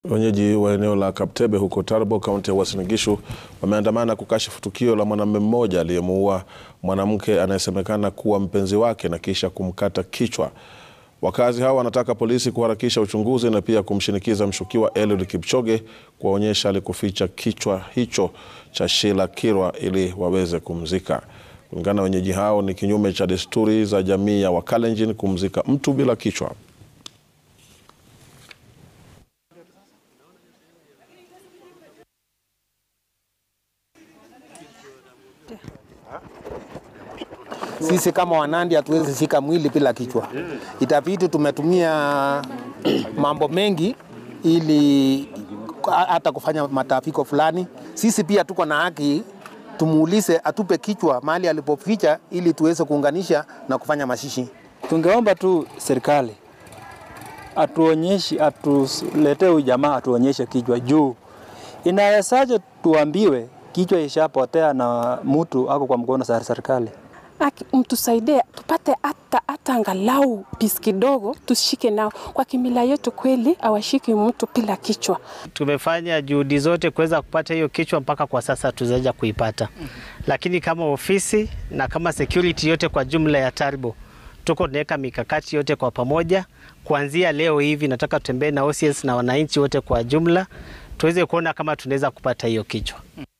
Wenyeji wa eneo la Kaptebe huko Tarbo, kaunti ya Uasin Gishu wameandamana kukashifu tukio la mwanamume mmoja aliyemuua mwanamke anayesemekana kuwa mpenzi wake na kisha kumkata kichwa. Wakazi hao wanataka polisi kuharakisha uchunguzi na pia kumshinikiza mshukiwa Eliud Kipchoge kuwaonyesha alikuficha kichwa hicho cha Sheila Kirwa ili waweze kumzika. Kulingana na wenyeji hao, ni kinyume cha desturi za jamii ya Wakalenjin kumzika mtu bila kichwa. Sisi kama Wanandi hatuwezi shika mwili bila kichwa. Itabidi tumetumia mambo mengi ili hata kufanya matafiko fulani. Sisi pia tuko na haki, tumuulize atupe kichwa mahali alipoficha, ili tuweze kuunganisha na kufanya mashishi. Tungeomba tu serikali atuonyeshe, atuletee huyu jamaa atuonyeshe kichwa juu. Inawezaje tuambiwe kichwa ishapotea na mtu ako kwa mkono za serikali? mtusaidie tupate hata hata angalau pisi kidogo tushike nao. Kwa kimila yetu kweli awashiki mtu bila kichwa. Tumefanya juhudi zote kuweza kupata hiyo kichwa, mpaka kwa sasa tuzaja kuipata, lakini kama ofisi na kama security yote kwa jumla ya Taribo tuko tunaweka mikakati yote kwa pamoja. Kuanzia leo hivi nataka tutembee na OCS na wananchi wote kwa jumla tuweze kuona kama tunaweza kupata hiyo kichwa.